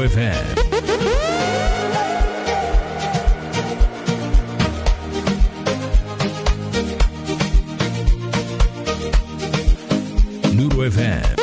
FM. Nuru FM.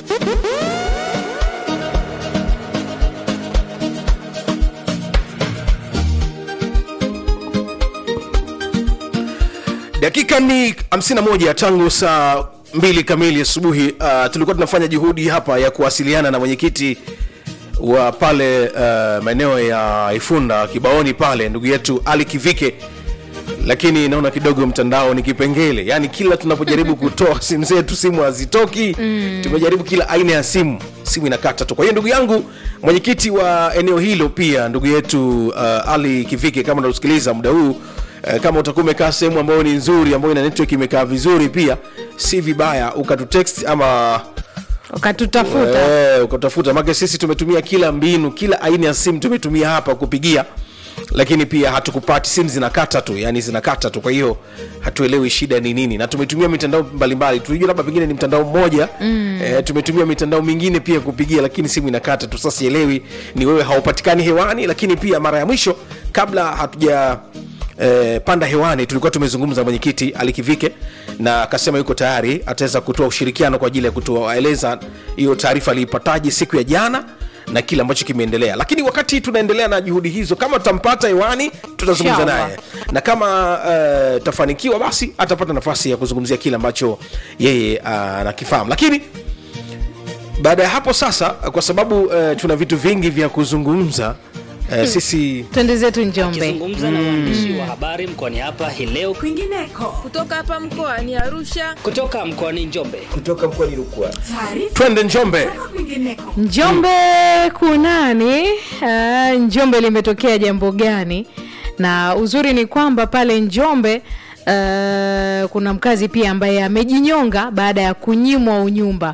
dakika ni 51 tangu saa mbili kamili asubuhi uh, tulikuwa tunafanya juhudi hapa ya kuwasiliana na mwenyekiti wa pale uh, maeneo ya ifunda kibaoni pale ndugu yetu ali kivike lakini naona kidogo mtandao ni kipengele yaani kila tunapojaribu kutoa simu zetu simu hazitoki mm. tumejaribu kila aina ya simu simu inakata tu kwa hiyo ndugu yangu mwenyekiti wa eneo hilo pia ndugu yetu uh, ali kivike kama unatusikiliza muda huu uh, kama utakuwa umekaa sehemu ambayo ni nzuri ambayo ina network imekaa vizuri pia si vibaya ukatutext ama ukatutafuta Eh, ukatafuta make sisi tumetumia kila mbinu kila aina ya simu tumetumia hapa kupigia lakini pia hatukupati simu zinakata tu yani zinakata tu kwa hiyo hatuelewi shida ni nini na tumetumia mitandao mbalimbali tulijua labda pengine ni mtandao mmoja mm. e, tumetumia mitandao mingine pia kupigia lakini simu inakata tu sasa sielewi ni wewe haupatikani hewani lakini pia mara ya mwisho kabla hatuja eh, panda hewani tulikuwa tumezungumza mwenyekiti alikivike na akasema yuko tayari ataweza kutoa ushirikiano kwa ajili ya kutueleza hiyo taarifa aliipataje siku ya jana na kile ambacho kimeendelea lakini wakati tunaendelea na juhudi hizo kama tutampata hewani tutazungumza Inshallah. naye na kama uh, tafanikiwa basi atapata nafasi ya kuzungumzia kile ambacho yeye uh, anakifahamu lakini baada ya hapo sasa kwa sababu uh, tuna vitu vingi vya kuzungumza uh, sisi twende zetu njombe akizungumza na waandishi wa habari mkoani hapa hii leo kwingineko kutoka hapa mkoani Arusha. kutoka mkoani Njombe. kutoka mkoani Rukwa taarifa twende njombe kutoka kwingineko njombe kunani uh, njombe limetokea jambo gani na uzuri ni kwamba pale njombe uh, kuna mkazi pia ambaye amejinyonga baada ya kunyimwa unyumba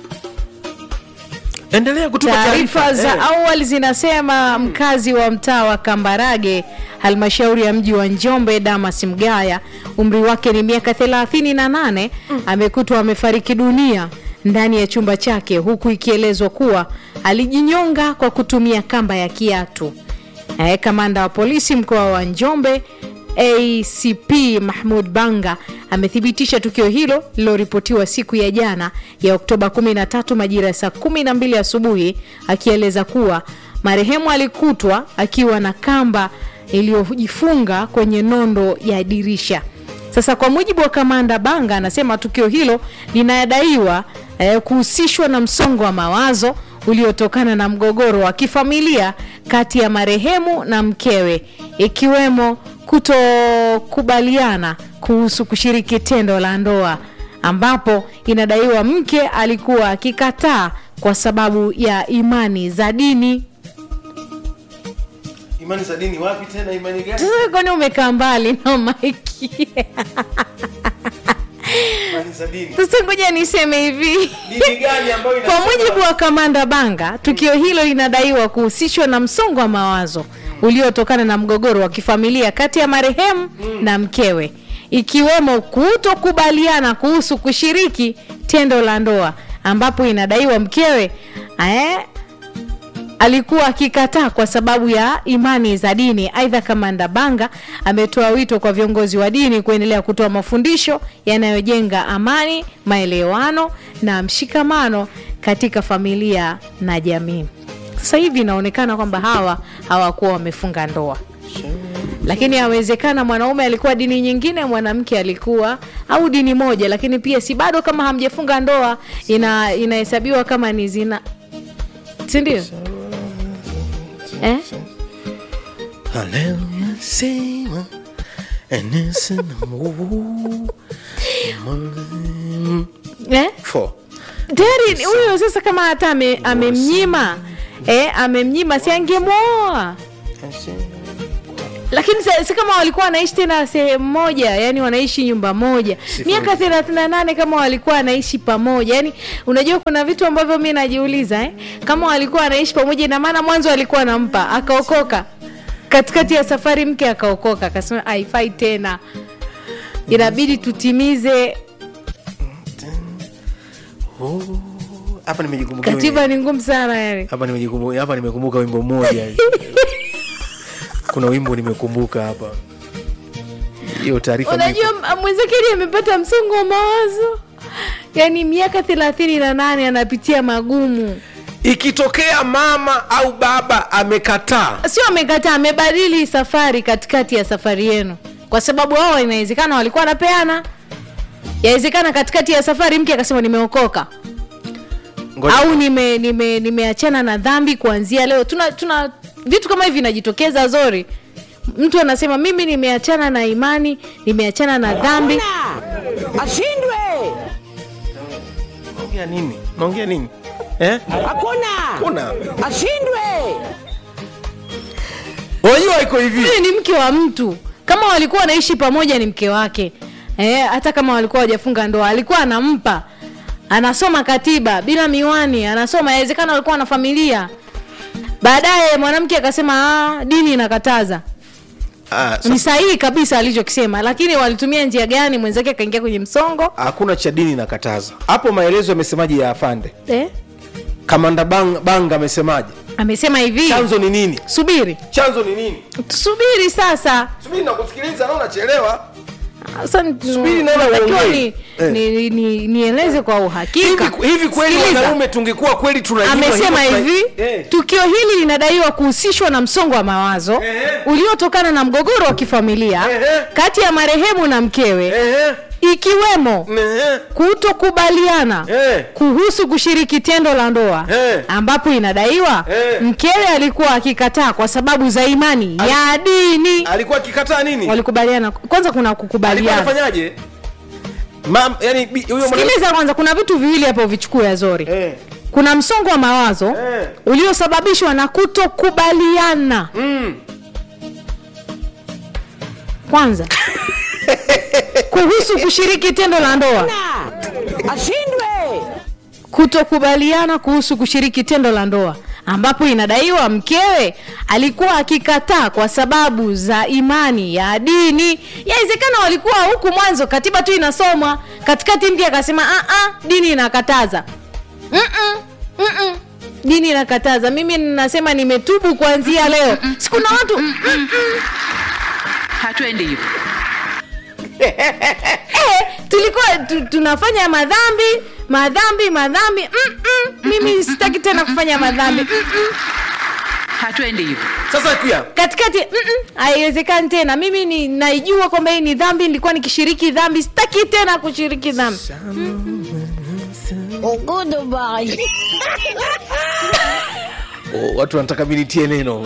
endelea kutupa taarifa za Eh. awali zinasema mkazi wa mtaa wa kambarage halmashauri ya mji wa njombe damas mgaya umri wake ni miaka 38 amekutwa amefariki dunia ndani ya chumba chake huku ikielezwa kuwa alijinyonga kwa kutumia kamba ya kiatu eh, kamanda wa polisi mkoa wa njombe acp mahmud banga amethibitisha tukio hilo lililoripotiwa siku ya jana ya oktoba 13 majira ya saa 12 asubuhi akieleza kuwa marehemu alikutwa akiwa na kamba iliyojifunga kwenye nondo ya dirisha sasa kwa mujibu wa kamanda banga anasema tukio hilo linadaiwa eh, kuhusishwa na msongo wa mawazo uliotokana na mgogoro wa kifamilia kati ya marehemu na mkewe ikiwemo kutokubaliana kuhusu kushiriki tendo la ndoa ambapo inadaiwa mke alikuwa akikataa kwa sababu ya imani za dini imani za dini wapi tena imani gani sasa kwani umekaa mbali na maiki imani za dini sasa ngoja niseme hivi dini gani ambayo kwa mujibu wa kamanda banga tukio hilo linadaiwa kuhusishwa na msongo wa mawazo uliotokana na mgogoro wa kifamilia kati ya marehemu na mkewe ikiwemo kutokubaliana kuhusu kushiriki tendo la ndoa ambapo inadaiwa mkewe eh, alikuwa akikataa kwa sababu ya imani za dini aidha kamanda banga ametoa wito kwa viongozi wa dini kuendelea kutoa mafundisho yanayojenga amani maelewano na mshikamano katika familia na jamii sasa hivi inaonekana kwamba hawa hawakuwa wamefunga ndoa lakini awezekana mwanaume alikuwa dini nyingine mwanamke alikuwa au dini moja lakini pia si bado kama hamjafunga ndoa ina inahesabiwa kama ni zina sindio eh? Haleluya, sema, enesa na Mungu. Eh? Four. tayari huyo sasa kama hata ame- amemnyima eh, amemnyima si angemwoa lakini sa- si kama walikuwa wanaishi tena sehemu moja yani wanaishi nyumba moja miaka thelathini na nane kama walikuwa wanaishi pamoja yani unajua kuna vitu ambavyo mi najiuliza eh? kama walikuwa wanaishi pamoja ina maana mwanzo alikuwa anampa akaokoka katikati ya safari mke akaokoka akasema haifai tena inabidi tutimize hapa nimejikumbukia katiba ni ngumu sana yani hapa nimejikumbuka hapa nimekumbuka wimbo mmoja kuna wimbo nimekumbuka hapa hiyo taarifa unajua m- mwenzekeli amepata msongo wa mawazo yaani miaka thelathini na nane anapitia magumu ikitokea mama au baba amekataa sio amekataa amebadili safari katikati ya safari yenu kwa sababu wao inawezekana walikuwa wanapeana yawezekana katikati ya safari mke akasema nimeokoka Ngoja- au nime nime nimeachana na dhambi kuanzia leo tuna tuna vitu kama hivi vinajitokeza zori mtu anasema mimi nimeachana na imani nimeachana na dhambi ashindwe naongea nini naongea nini eh? hakuna kuna ashindwe unajua iko hivi yule ni mke wa mtu kama walikuwa wanaishi pamoja ni mke wake eh, hata kama walikuwa hawajafunga ndoa alikuwa anampa anasoma katiba bila miwani anasoma inawezekana walikuwa na familia baadaye mwanamke akasema "Ah, dini inakataza ah, ni sasa, sahihi kabisa alichokisema lakini walitumia njia gani mwenzake akaingia kwenye msongo hakuna cha dini nakataza hapo maelezo yamesemaje ya afande eh? kamanda bang, banga amesemaje amesema hivi chanzo ni nini subiri chanzo ni nini tusubiri sasa subiri nakusikiliza na unachelewa Sasa ni- Subiri naona natakiwa uongee. ni- Eh. ni- ni- nieleze kwa uhakika hivi, hivi kweli Sikiliza. wanaume tungekuwa kweli tunajua amesema hivyo, hivi tuna- eh. tukio hili linadaiwa kuhusishwa na msongo wa mawazo Ehe. uliotokana na mgogoro wa kifamilia Ehe. kati ya marehemu na mkewe Ehe, ikiwemo ehe, kutokubaliana Eh. kuhusu kushiriki tendo la ndoa Eh. ambapo inadaiwa Eh. mkewe alikuwa akikataa kwa sababu za imani ya dini alikuwa akikataa nini walikubaliana kwanza kuna alikuwa kukubaliana anafanyaje Mam, yani bi- huyo mwana- sikiliza kwanza kuna vitu viwili hapo vichukue azori eh, kuna msongo wa mawazo Eh. uliosababishwa na kutokubaliana mm, kwanza kuhusu kushiriki tendo la ndoa ashindwe kutokubaliana kuhusu kushiriki tendo la ndoa ambapo inadaiwa mkewe alikuwa akikataa kwa sababu za imani ya dini yawezekana walikuwa huku mwanzo katiba tu inasomwa katikati mke akasema "Ah, ah, dini inakataza Mm-mm, mm-mm. dini inakataza mimi ninasema nimetubu kuanzia leo sikuna watu mm-mm. hatuendi hivyo eh, tulikuwa tu, tunafanya madhambi madhambi madhambi Mm-mm. mimi sitaki tena kufanya madhambi Mm-mm. hatuendi hivyo sasa pia katikati mm-mm, haiwezekani tena mimi ni naijua kwamba hii ni dhambi nilikuwa nikishiriki dhambi sitaki tena kushiriki dhambi oh, watu wanataka mi nitie neno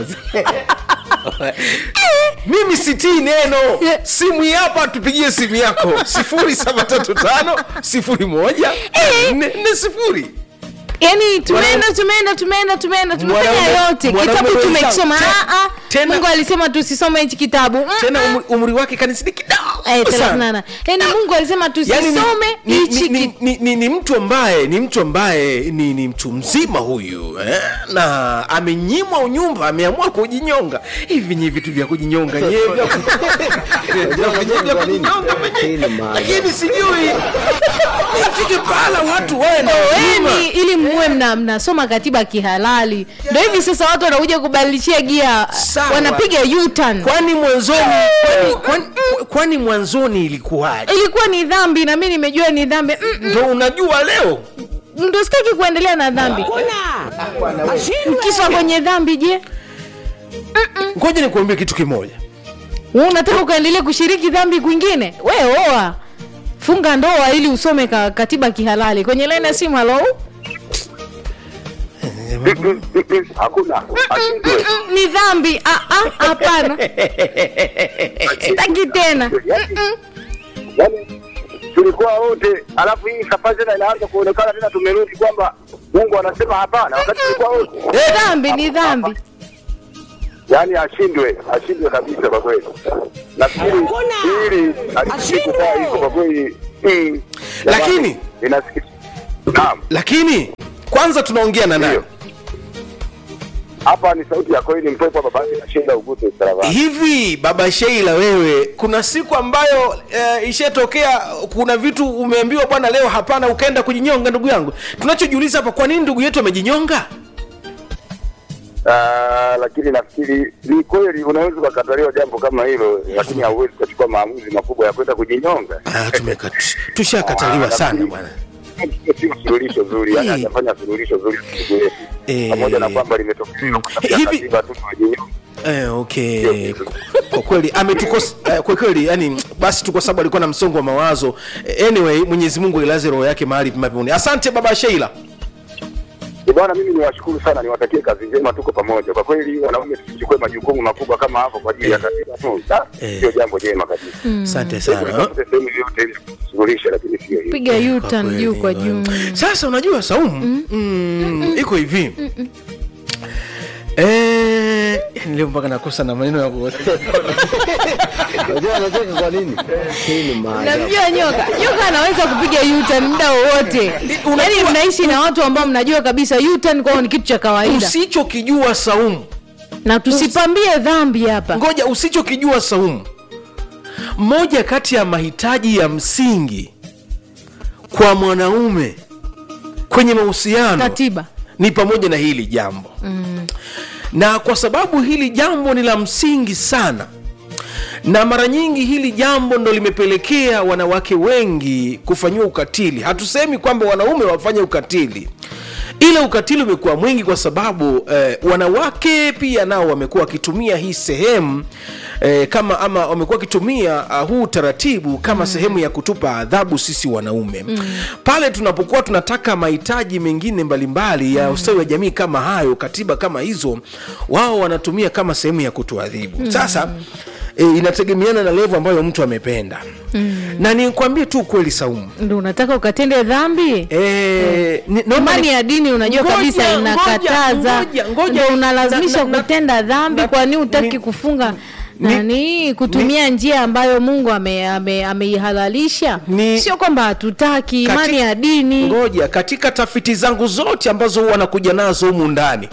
mimi sitii neno simu hii hapa tupigie simu yako sifuri saba tatu tano sifuri moja nne nne sifuri yaani tumeenda tumeenda tumeenda tumeenda tumefanya Mwanaume- yote mwanaume kitabu wenzangu, tumekisoma te- Ah, ah, tena- mungu alisema tusisome hichi kitabu Mm, tena mm. umri, umri wake kanisini Eh, kidogo thelathini sana na- yaani mungu alisema Yaani tusisome ni, ni, hichi ni, ki- ni, ni, ni mtu ambaye ni mtu ambaye ni, ni mtu mzima huyu eh? na amenyimwa unyumba ameamua kujinyonga hivi nye vitu vya kujinyonga nye vya ku- vya ku- vya kujinyonga venye. lakini sijui ifike pahala watu wawe na huruma. Oeni ili muwe mna, mnasoma katiba kihalali ndo hivi sasa watu wanakuja kubadilishia gia Sawa. wanapiga U-turn. kwani mwanzoni kwani, kwani, kwani mwanzoni ilikuwaje ilikuwa ni dhambi na mi nimejua ni dhambi Mm, ndo unajua leo mm, ndo sitaki kuendelea na dhambi kuna ashindwe kiswa kwenye dhambi je ngoja nikuambie kitu kimoja Wewe unataka ukaendelea kushiriki dhambi kwingine we oa funga ndoa ili usome ka, katiba kihalali kwenye laini ya simu halo hakuna ashindwe Mm, ni dhambi Ah, ah, hapana sitaki tena Mm-mm. yani tulikuwa wote alafu hii safari tena inaanza kuonekana tena tumerudi kwamba mungu anasema hapana wakati tulikuwa wote dhambi ni dhambi yani ashindwe ashindwe kabisa kwa kweli nafikiri Hakuna. hili alifikiri kukaa hivyo kwa kweli mm, Lakini- jamani, inasikitisha naam lakini kwanza tunaongea na nani Ndio. hapa ni sauti ya kweli mpwepo babake na Sheila Ugute Saravani. hivi baba sheila wewe kuna siku ambayo e, ishatokea kuna vitu umeambiwa bwana leo hapana ukaenda kujinyonga ndugu yangu tunachojiuliza hapa kwa nini ndugu yetu amejinyonga Ah, lakini nafikiri ni kweli unaweza ukakataliwa jambo kama hilo, lakini hauwezi ukachukua maamuzi makubwa ya kwenda kujinyonga. Ah, tumekat- tushakataliwa Ah, sana nafikiri- bwana Sio suluhisho zuri, yani Eh. hajafanya suluhisho zuri ndugu yetu, Eh. pamoja na kwamba limetokea kupitia Hivi- katiba tu kujinyonga. Eh, okay kwa kweli ametukos eh, kwa kweli yani basi tu kwa sababu alikuwa na msongo wa mawazo Eh, anyway mwenyezi mungu ilaze roho yake mahali pema peponi asante baba sheila Eh, Bwana, mimi niwashukuru sana, niwatakie kazi njema, tuko pamoja. Kwa kweli wanaume tusichukue majukumu makubwa kama hapo kwa ajili ya katiba tu, Ah, Eh. sio jambo jema kabisa. asante Hebu sana tutafute sehemu yoyote ili kusuluhisha, lakini sio hiyo. piga U-turn kweli, juu kwa kwa juu sasa unajua saumu mm, iko hivi Eh, yani leo mpaka nakosa na maneno ya ku- Unajua anacheka kwa nini? Hii ni maajabu. namjua nyoka nyoka anaweza kupiga U-turn muda wowote yaani mnaishi na watu ambao mnajua kabisa U-turn kwao ni kitu cha kawaida usichokijua saumu na tusipambie dhambi hapa ngoja usichokijua saumu moja kati ya mahitaji ya msingi kwa mwanaume kwenye mahusiano katiba ni pamoja na hili jambo mm. na kwa sababu hili jambo ni la msingi sana na mara nyingi hili jambo ndo limepelekea wanawake wengi kufanyiwa ukatili hatusemi kwamba wanaume wafanye ukatili ila ukatili umekuwa mwingi kwa sababu eh, wanawake pia nao wamekuwa wakitumia hii sehemu eh, kama ama wamekuwa wakitumia uh, huu utaratibu kama mm. sehemu ya kutupa adhabu sisi wanaume mm. pale tunapokuwa tunataka mahitaji mengine mbalimbali ya ustawi wa jamii kama hayo katiba kama hizo wao wanatumia kama sehemu ya kutuadhibu mm. sasa e, inategemeana na levo ambayo mtu amependa mm. na nikwambie tu ukweli saumu ndo unataka ukatende dhambi e, ni, naomba imani ni- ya dini unajua Ngoja, kabisa ngoja, inakataza ngoja, ngoja. ndo unalazimisha Na- na- na- kutenda dhambi na- kwani ni- utaki kufunga ni- nani kutumia njia ambayo mungu ameihalalisha ame, ameihalalisha. Ni- sio kwamba hatutaki imani Katika- ya dini ngoja katika tafiti zangu zote ambazo huwa nakuja nazo humu ndani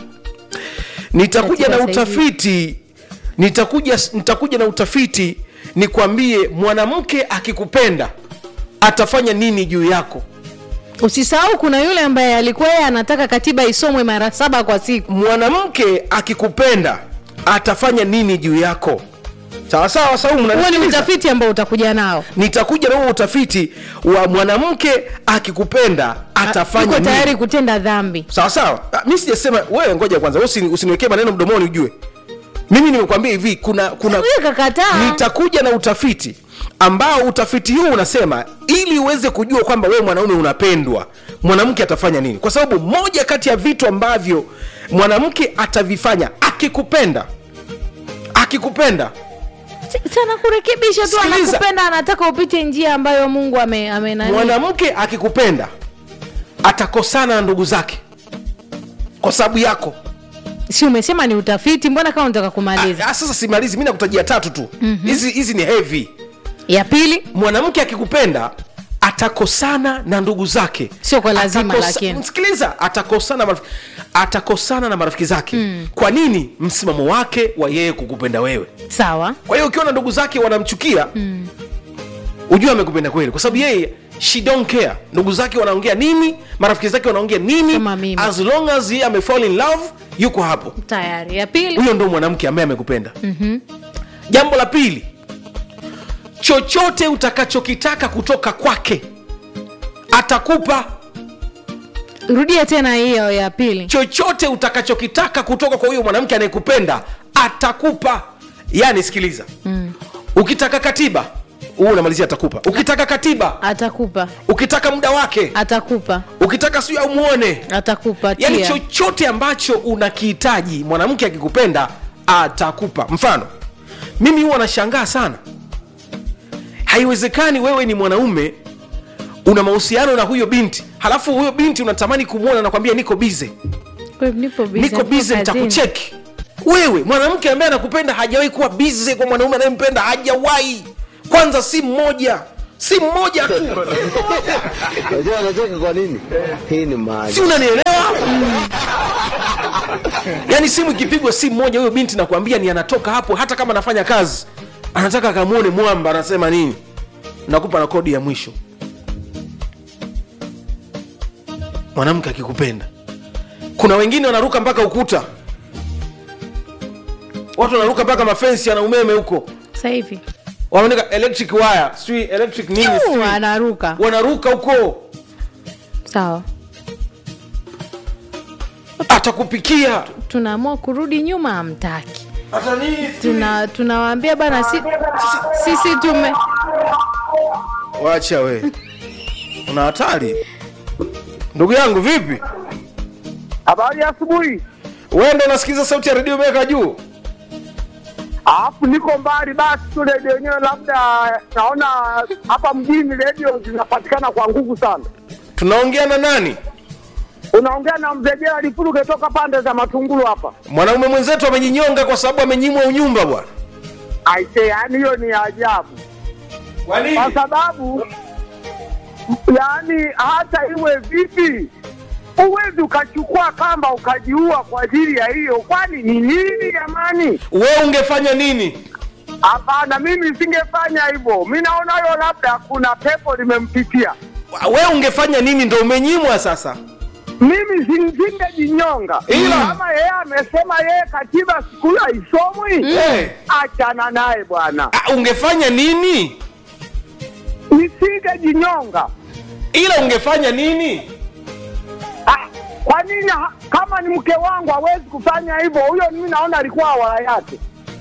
nitakuja na Katika saizi. utafiti nitakuja nitakuja na utafiti nikwambie mwanamke akikupenda atafanya nini juu yako usisahau kuna yule ambaye alikuwa yeye anataka katiba isomwe mara saba kwa siku mwanamke akikupenda atafanya nini juu yako sawa sawa saumu huo ni unanisikiliza? utafiti ambao utakuja nao nitakuja na huo utafiti wa mwanamke akikupenda atafanya uko tayari nini kutenda dhambi sawa sawa Ah, mi sijasema wewe ngoja kwanza wewe usini- usiniwekee maneno mdomoni ujue mimi nimekwambia hivi kuna kuna huyo kakataa nitakuja na utafiti ambao utafiti huu unasema ili uweze kujua kwamba wewe mwanaume unapendwa mwanamke atafanya nini kwa sababu moja kati ya vitu ambavyo mwanamke atavifanya akikupenda akikupenda sana kurekebisha tu Sikiliza. anakupenda anataka upite njia ambayo mungu ame, ame nani mwanamke akikupenda atakosana na ndugu zake kwa sababu yako si umesema ni utafiti mbona kama unataka kumaliza Ah, ah, sasa simalizi mi nakutajia tatu tu hizi hizi ni heavy ya pili mwanamke akikupenda atakosana na ndugu zake Sio kwa lazima, lakini. sikiliza atakosana marafiki, atakosana na marafiki zake mm. kwa nini msimamo wake wa yeye kukupenda wewe sawa kwa hiyo ukiona ndugu zake wanamchukia mm. ujue amekupenda kweli kwa sababu yeye she don't care ndugu zake wanaongea nini marafiki zake wanaongea nini Kama mimi. as long as yeye amefall in love yuko hapo tayari ya pili huyo ndo mwanamke ambaye amekupenda mm-hmm. jambo la pili chochote utakachokitaka kutoka kwake atakupa rudia tena hiyo ya pili chochote utakachokitaka kutoka kwa huyo mwanamke anayekupenda atakupa yani sikiliza mm. ukitaka katiba huu unamalizia atakupa ukitaka katiba atakupa ukitaka muda wake atakupa ukitaka siu aumuone atakupa yani tia. chochote ambacho unakihitaji mwanamke akikupenda atakupa mfano mimi huwa nashangaa sana haiwezekani wewe ni mwanaume una mahusiano na huyo binti halafu huyo binti unatamani kumwona nakwambia niko bize Kwa hiyo nipo busy, niko nipo bize kazini. nitakucheki wewe mwanamke ambaye anakupenda hajawahi kuwa bize kwa mwanaume anayempenda hajawahi kwanza si mmoja si mmoja tu Unajua anacheka kwa nini? Hii ni si maajabu. unanielewa yaani simu ikipigwa simu moja huyo binti nakwambia ni anatoka hapo hata kama anafanya kazi anataka akamwone mwamba anasema nini nakupa na kodi ya mwisho mwanamke akikupenda kuna wengine wanaruka mpaka ukuta watu wanaruka mpaka mafensi yana umeme huko sasa hivi wanaandika electric wire sijui electric nini Uu, sijui. anaruka wanaruka huko sawa atakupikia tunaamua kurudi nyuma amtaki hata nini sijui. tuna tunawaambia bana si, sisi tume wacha we una hatari ndugu yangu vipi Habari ya asubuhi. wewe ndo unasikiza sauti ya redio umeweka juu Alafu niko mbali basi tu redio yenyewe labda naona hapa mjini redio zinapatikana kwa nguvu sana. tunaongea na nani Unaongea na mzee Gerald Fuluge toka pande za Matungulu hapa. mwanaume mwenzetu amenyinyonga kwa sababu amenyimwa unyumba bwana Aise, yani hiyo ni ajabu. kwa nini Kwa sababu yani hata iwe vipi huwezi ukachukua kamba ukajiua kwa ajili ya hiyo, kwani ni nini jamani? wewe ungefanya nini Hapana, mimi singefanya hivyo. Mi naona hiyo labda kuna pepo limempitia. wewe ungefanya nini ndo umenyimwa sasa Mimi singejinyonga, Ila- kama yeye amesema yeye katiba siku hiyo haisomwi, Eh. achana naye bwana, Ah, ungefanya nini nisingejinyonga. ila ungefanya nini Ah, Kwa nini ha- kama ni mke wangu hawezi kufanya hivyo? Huyo mimi naona alikuwa awala yake.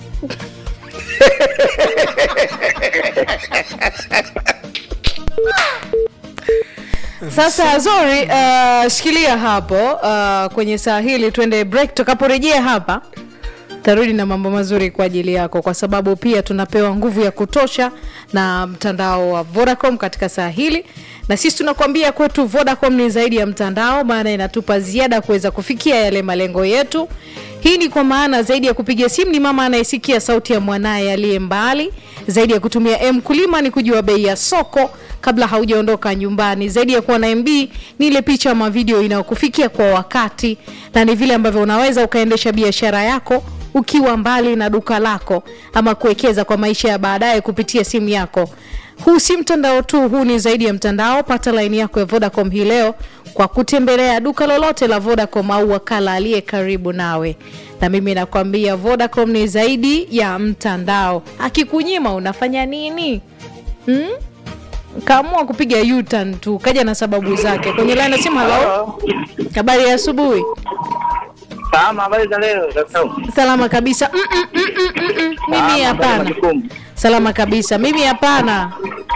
sasa zori uh, shikilia hapo uh, kwenye saa hili tuende break tutakaporejea hapa tarudi na mambo mazuri kwa ajili yako kwa sababu pia tunapewa nguvu ya kutosha na mtandao wa vodacom katika saa hili na sisi tunakuambia kwetu vodacom ni zaidi ya mtandao maana inatupa ziada kuweza kufikia yale malengo yetu hii ni kwa maana zaidi ya kupiga simu ni mama anayesikia sauti ya mwanaye aliye mbali zaidi ya kutumia m kulima ni kujua bei ya soko kabla haujaondoka nyumbani zaidi ya kuwa na mb ni ile picha ama video inayokufikia kwa wakati na ni vile ambavyo unaweza ukaendesha biashara yako ukiwa mbali na duka lako ama kuwekeza kwa maisha ya baadaye kupitia simu yako huu si mtandao tu huu ni zaidi ya mtandao pata laini yako ya vodacom hii leo kwa kutembelea duka lolote la vodacom au wakala aliye karibu nawe na mimi nakwambia vodacom ni zaidi ya mtandao akikunyima unafanya nini hmm? kaamua kupiga u-turn tu kaja na sababu zake kwenye laini nasema halo habari ya asubuhi Salama, habari za leo? salama kabisa mm -mm, mm -mm, mm -mm. mimi hapana salama kabisa mimi hapana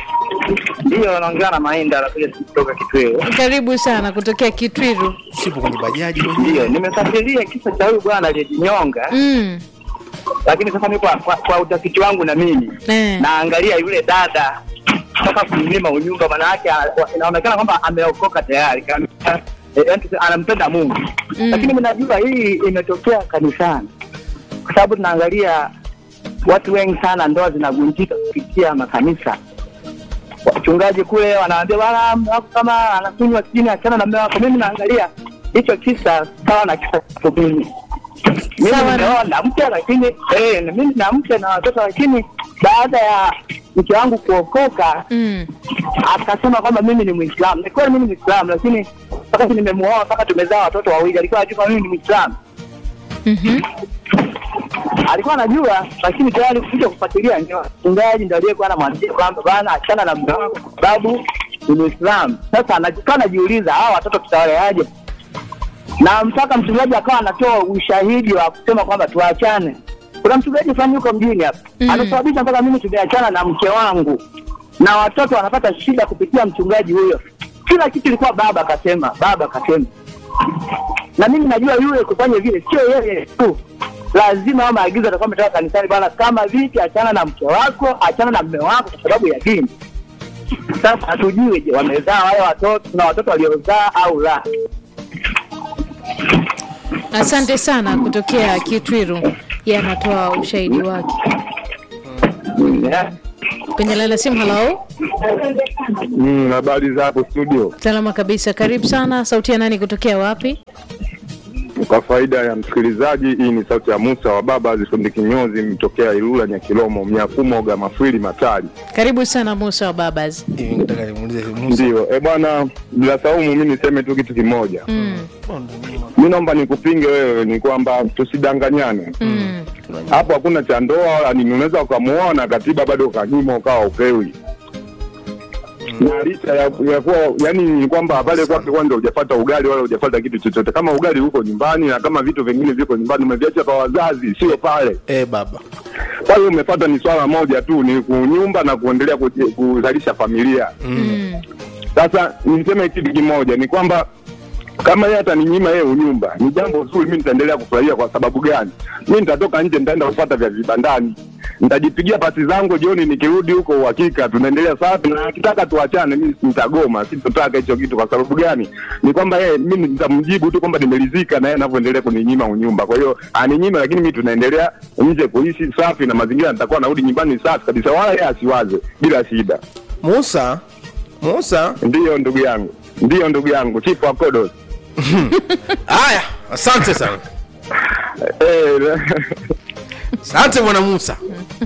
Ndio, naongea na Mainda anakuja kutoka Kitweo. karibu sana kutokea kitwiru sipo kwenye bajaji mwenyewe Ndio, nimefuatilia kisa cha huyu bwana aliyejinyonga, mm. lakini sasa mimi kwa, kwa, kwa utafiti wangu na mimi eh. naangalia yule dada toka kumnyima unyumba, maana yake ana- inaonekana kwamba ameokoka tayari, kama- eh, yaani tuseme anampenda Mungu Mm. lakini mnajua hii imetokea kanisani, kwa sababu tunaangalia watu wengi sana ndoa zinavunjika kupitia makanisa. Wachungaji kule wanaambia bwana, mume wako kama anakunywa chini, achana na mume wako. Mimi naangalia hicho kisa sawa na kisa changu mimi. Mimi Sawa na- nimeoa na mke lakini eh, na mimi na mke na watoto, lakini baada ya mke wangu kuokoka Mm. akasema kwamba mimi ni Muislamu. Ni kweli mimi ni Muislamu, lakini mpaka nimemuoa mpaka tumezaa watoto wawili, alikuwa anajua mimi ni Muislamu. Mhm. Alikuwa anajua, lakini tayari kuja kufuatilia, ndio mchungaji ndio aliyekuwa anamwambia kwamba bwana, achana na mume wako kwa sababu ni Muislamu. Sasa anakaa anajiuliza, hawa watoto tutawaleaje? Na mpaka mchungaji akawa anatoa ushahidi wa kusema kwamba tuachane. Kuna mchungaji fulani yuko mjini hapa Mm. amesababisha mpaka mimi tumeachana na mke wangu na watoto wanapata shida kupitia mchungaji huyo. Kila kitu ilikuwa baba akasema, baba akasema, na mimi najua yule kufanya vile sio yeye tu, lazima hao maagizo atakuwa ametoka kanisani, bwana, kama vipi, achana na mke wako, achana na mme wako kwa sababu ya dini. Sasa hatujui je, wamezaa wale watoto na watoto waliozaa au la. asante sana kutokea kitwiru ye anatoa ushahidi wake Yeah. kwenye laila simu halo Mm, habari za hapo studio. salama kabisa karibu sana sauti ya nani kutokea wapi Kwa faida ya msikilizaji, hii ni sauti ya Musa wa baba zifundi kinyozi mtokea Ilula Nyakilomo Mnyakumo Gamafwili Matali. karibu sana musa wa babas hivi nataka nimuulize Musa. Ndio e bwana, bila saumu, mi niseme tu kitu kimoja. mm. Mi naomba nikupinge wewe, ni kwamba tusidanganyane Mm. hapo. Hakuna cha ndoa wala nini, unaweza ukamuona katiba bado ukanyima ukawa upewi na licha ya, ya kuwa yani ni kwamba pale kwake kwanza hujapata ugali wala hujapata kitu chochote. Kama ugali uko nyumbani na kama vitu vingine viko nyumbani, umeviacha kwa wazazi, sio pale eh baba pale. Umepata ni swala moja tu, ni kunyumba na kuendelea kuji- kuzalisha familia. Mm. Sasa niseme kitu kimoja, ni kwamba kama yeye ataninyima yeye unyumba, ni jambo zuri, mi nitaendelea kufurahia. Kwa sababu gani? Mi nitatoka nje, nitaenda kupata vya vibandani, nitajipigia pasi zangu jioni, nikirudi huko uhakika tunaendelea safi, na akitaka tuachane, mi nitagoma, sitotaka hicho kitu. Kwa sababu gani? Ni kwamba yeye, mi nitamjibu tu kwamba nimelizika na yeye anavyoendelea kuninyima unyumba. Kwa hiyo aninyime, lakini mi tunaendelea nje kuishi safi na mazingira, nitakuwa narudi nyumbani safi kabisa, wala yeye asiwaze, bila shida. musa musa Ndiyo ndugu yangu, ndiyo ndugu yangu, chifu akodos haya asante sana Eh, asante bwana musa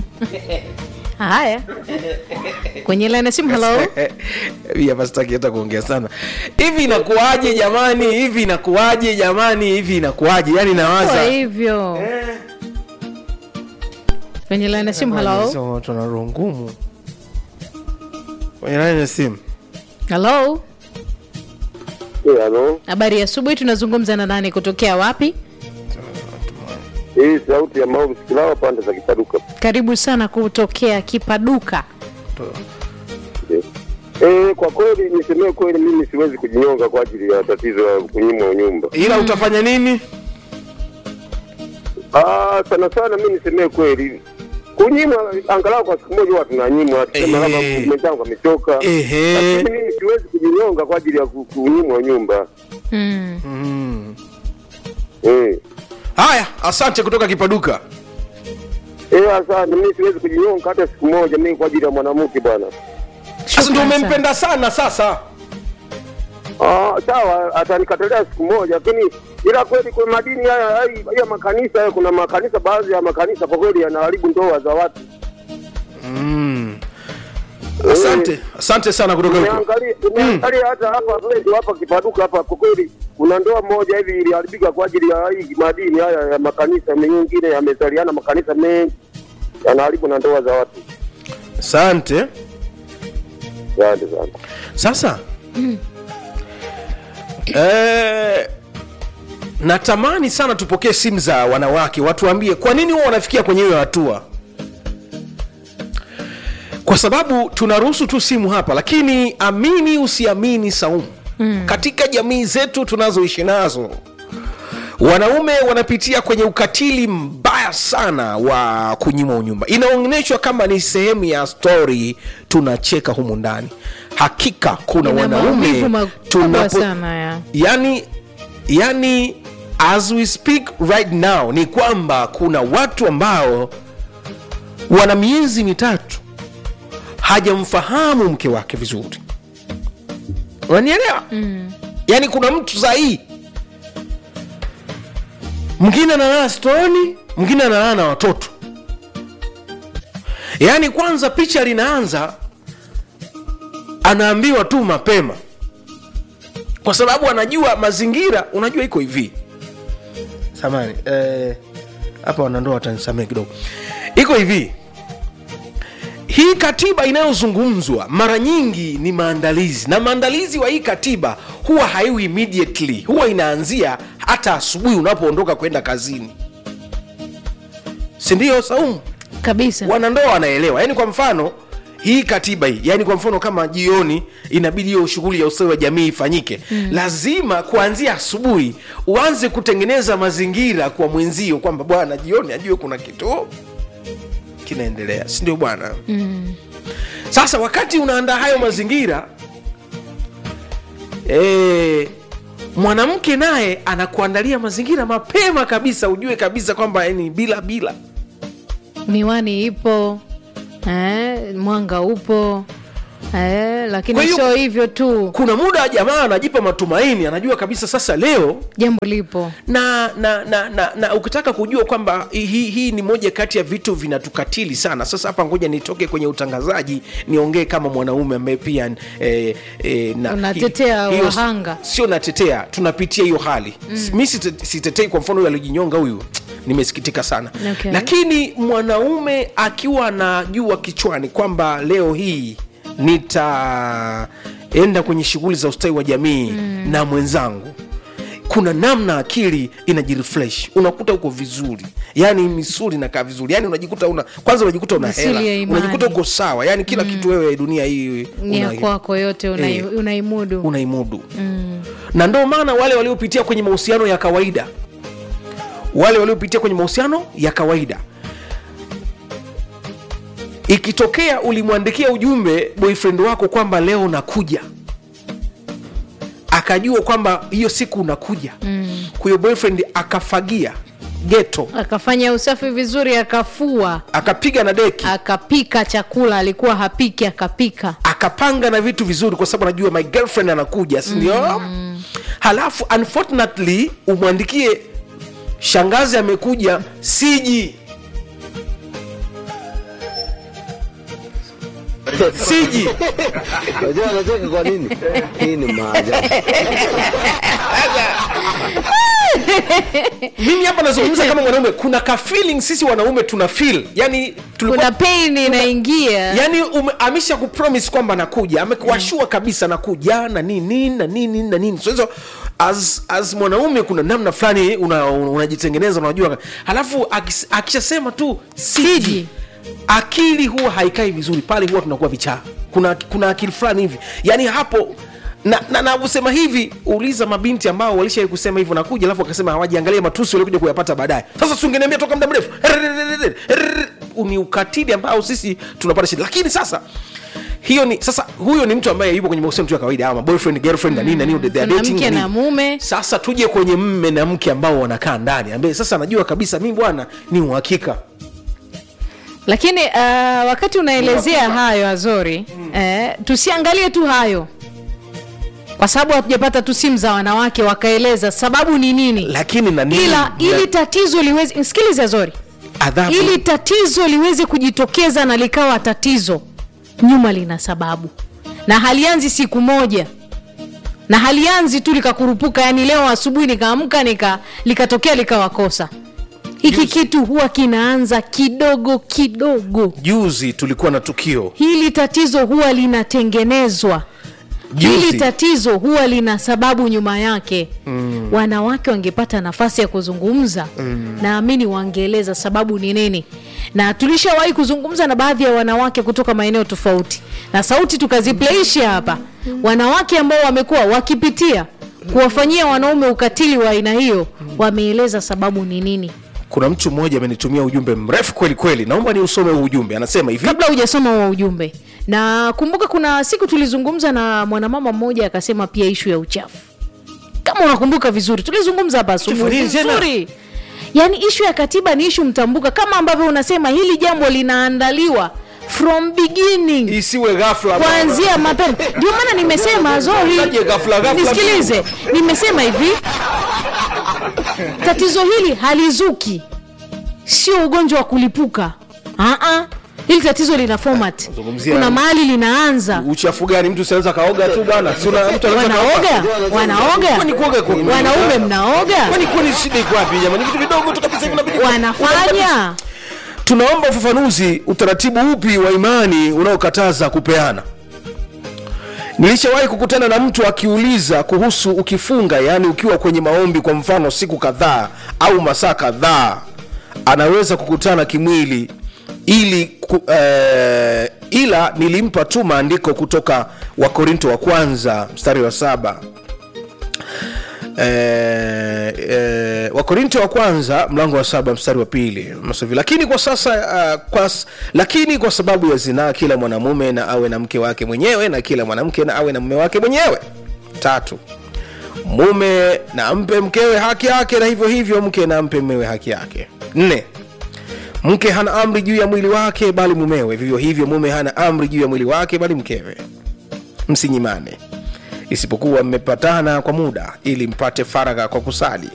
haya kwenye laini ya simu halo Hii hapa sitaki hata kuongea sana hivi inakuwaje jamani hivi inakuwaje jamani hivi inakuwaje yani kwa nawaza hivyo kwenye laini ya simu halo Sema watu wana roho ngumu kwenye laini ya simu halo halo habari ya asubuhi tunazungumza na nani kutokea wapi hii sauti ya maovu sikilawa pande za kipaduka karibu sana kutokea kipaduka Eh, kwa kweli nisemee kweli, mimi siwezi kujinyonga kwa ajili ya tatizo la kunyimwa nyumba. ila utafanya nini Ah, sana sana mimi nisemee kweli, kunyimwa angalau kwa siku moja huwa tunanyimwa, tuseme labda Ehe. mwenzangu amechoka, Ehe. lakini mimi siwezi kujinyonga kwa ajili ya ku- kunyimwa nyumba. mm. mm. Eh. haya asante kutoka kipaduka Eh, asante. Mimi siwezi kujinyonga hata siku moja, mimi kwa ajili ya mwanamke bwana. sasa ndio Shukran sana. umempenda sana sasa Ah, sawa, atanikatalia siku moja, lakini ila kweli kwa madini haya haya haya makanisa haya, kuna makanisa, baadhi ya makanisa kwa kweli yanaharibu ndoa za watu. mm. asante asante sana kutoka huko Nimeangalia nimeangalia hata hapa kwetu hapa Kipaduka hapa, kwa kweli kuna ndoa moja hivi iliharibika kwa ajili ya hii madini haya ya makanisa mengine, yamezaliana makanisa mengi yanaharibu na ndoa za watu. asante Asante sana. sasa eh, natamani sana tupokee simu za wanawake watuambie kwa nini huwa wanafikia kwenye hiyo hatua kwa sababu tunaruhusu tu simu hapa lakini amini usiamini saumu mm. katika jamii zetu tunazoishi nazo wanaume wanapitia kwenye ukatili mbaya sana wa kunyimwa unyumba inaonyeshwa kama ni sehemu ya stori tunacheka humu ndani hakika kuna Ina maumivu wanaume makubwa sana ya yani yani as we speak right now ni kwamba kuna watu ambao wana miezi mitatu hajamfahamu mke wake vizuri unanielewa mm. yaani kuna mtu sahii mwingine analala stoni mwingine analala na watoto yaani kwanza picha linaanza anaambiwa tu mapema kwa sababu anajua mazingira unajua iko hivi samani eh, hapa wanandoa watanisamea kidogo iko hivi hii katiba inayozungumzwa mara nyingi ni maandalizi na maandalizi wa hii katiba huwa haiwi immediately huwa inaanzia hata asubuhi unapoondoka kwenda kazini sindio saumu kabisa wanandoa wanaelewa yaani kwa mfano hii katiba hii yani kwa mfano kama jioni inabidi hiyo shughuli ya ustawi wa jamii ifanyike mm. lazima kuanzia asubuhi uanze kutengeneza mazingira kwa mwenzio kwamba bwana jioni ajue kuna kitu kinaendelea sindio bwana mm. sasa wakati unaandaa hayo mazingira e, mwanamke naye anakuandalia mazingira mapema kabisa ujue kabisa kwamba yani bila bila miwani ipo eh, mwanga upo eh, Kwa lakini hiyo- sio hivyo tu kuna muda jamaa anajipa matumaini anajua kabisa sasa leo jambo lipo na na na, na, na ukitaka kujua kwamba hii hii ni moja kati ya vitu vinatukatili sana sasa hapa ngoja nitoke kwenye utangazaji niongee kama mwanaume ambaye pia eh, eh, na Unatetea hiyo- wahanga. sio natetea tunapitia hiyo hali mm. mi site- sitetei kwa mfano huyu alijinyonga huyu nimesikitika sana Okay. lakini mwanaume akiwa anajua kichwani kwamba leo hii nitaenda kwenye shughuli za ustawi wa jamii mm. na mwenzangu kuna namna akili inajirefresh unakuta uko vizuri yani misuli inakaa vizuri yani unajikuta una kwanza unajikuta una Misuli ya hela imani. unajikuta uko sawa yani kila kitu wewe dunia hii ni ya una- kwako yote unai- Eh. unaimudu unaimudu na ndio maana wale waliopitia kwenye mahusiano ya kawaida wale waliopitia kwenye mahusiano ya kawaida ikitokea ulimwandikia ujumbe boyfriend wako kwamba leo nakuja akajua kwamba hiyo siku unakuja mm. kwa hiyo boyfriend akafagia geto akafanya usafi vizuri akafua akapiga na deki akapika chakula alikuwa hapiki akapika akapanga na vitu vizuri kwa sababu anajua my girlfriend anakuja sindio mm. halafu unfortunately umwandikie shangazi amekuja siji siji Unajua anacheka kwa nini? Hii ni maajabu. mimi hapa nazungumza kama mwanaume kuna ka feeling sisi wanaume tuna feel yani tulikuwa kuna pain inaingia yani ume- amesha kupromise kwamba nakuja amekuashua kabisa nakuja na nini na nini na nini so hizo as, as mwanaume kuna namna fulani unajitengeneza una unajitengeneza, unajua halafu akis- akishasema tu siji Siji. akili huwa haikai vizuri pale huwa tunakuwa vichaa kuna, kuna akili fulani hivi yani hapo na na navyosema hivi uliza mabinti ambao walishai kusema hivyo nakuja alafu wakasema hawajiangalia matusi waliokuja kuyapata baadaye sasa sungeniambia toka muda mrefu ni ukatili ambao sisi tunapata shida lakini sasa hiyo ni sasa huyo ni mtu ambaye yupo kwenye mahusiano tu ya kawaida ama boyfriend girlfriend na nini na nini they are kuna dating mke na na nini. mume sasa tuje kwenye mme na mke ambao wanakaa ndani ambaye sasa anajua kabisa mi bwana ni uhakika lakini uh, wakati unaelezea hayo azori eh, tusiangalie tu hayo kwa sababu hatujapata tu simu za wanawake wakaeleza sababu ni nini lakini na nini ila na- ili tatizo liweze sikiliza zori adhabu ili tatizo liweze kujitokeza na likawa tatizo nyuma lina sababu na halianzi siku moja na halianzi tu likakurupuka yani leo asubuhi nikaamka nika likatokea likawakosa hiki kitu huwa kinaanza kidogo kidogo juzi tulikuwa na tukio hili tatizo huwa linatengenezwa hili juzi tatizo huwa lina sababu nyuma yake mm. wanawake wangepata nafasi ya kuzungumza mm. naamini wangeeleza sababu ni nini na tulishawahi kuzungumza na baadhi ya wanawake kutoka maeneo tofauti na sauti tukazipleisha hapa wanawake ambao wamekuwa wakipitia kuwafanyia wanaume ukatili wa aina hiyo wameeleza sababu ni nini kuna mtu mmoja amenitumia ujumbe mrefu kweli kweli naomba ni usome huu ujumbe anasema hivi kabla hujasoma huo ujumbe na kumbuka kuna siku tulizungumza na mwanamama mmoja akasema pia ishu ya uchafu kama unakumbuka vizuri tulizungumza hapa asubuhi Uchafu nini tena? vizuri yaani ishu ya katiba ni ishu mtambuka kama ambavyo unasema hili jambo linaandaliwa from beginning isiwe ghafla kuanzia mapema ndio maana nimesema zori Unaje ghafla, ghafla? nisikilize nimesema hivi tatizo hili halizuki sio ugonjwa wa kulipuka Aa, hili tatizo lina format Zungumzia- kuna mahali linaanza uchafu gani mtu sinaweza kaoga tu bwana Si una- mtu anaweza wanaoga kaoga. wanaoga Kwani kuoga kwa- wanaume mnaoga kwani kwani shida iko wapi jamani vitu vidogo tu kabisa hivi inabidi wanafanya tunaomba ufafanuzi utaratibu upi wa imani unaokataza kupeana nilishawahi kukutana na mtu akiuliza kuhusu ukifunga yaani ukiwa kwenye maombi kwa mfano siku kadhaa au masaa kadhaa anaweza kukutana kimwili ili ku, eh, ila nilimpa tu maandiko kutoka wakorinto wa kwanza mstari wa saba eh, eh, wakorinto wa kwanza mlango wa saba mstari wa pili masovi lakini kwa sasa uh, kwa, s- lakini kwa sababu ya zinaa kila mwanamume na awe na mke wake mwenyewe na kila mwanamke na awe na mume wake mwenyewe tatu mume na ampe mkewe haki yake na hivyo hivyo mke na ampe mmewe haki yake nne mke hana amri juu ya mwili wake bali mumewe vivyo hivyo mume hana amri juu ya mwili wake bali mkewe msinyimane isipokuwa mmepatana kwa muda ili mpate faragha kwa kusali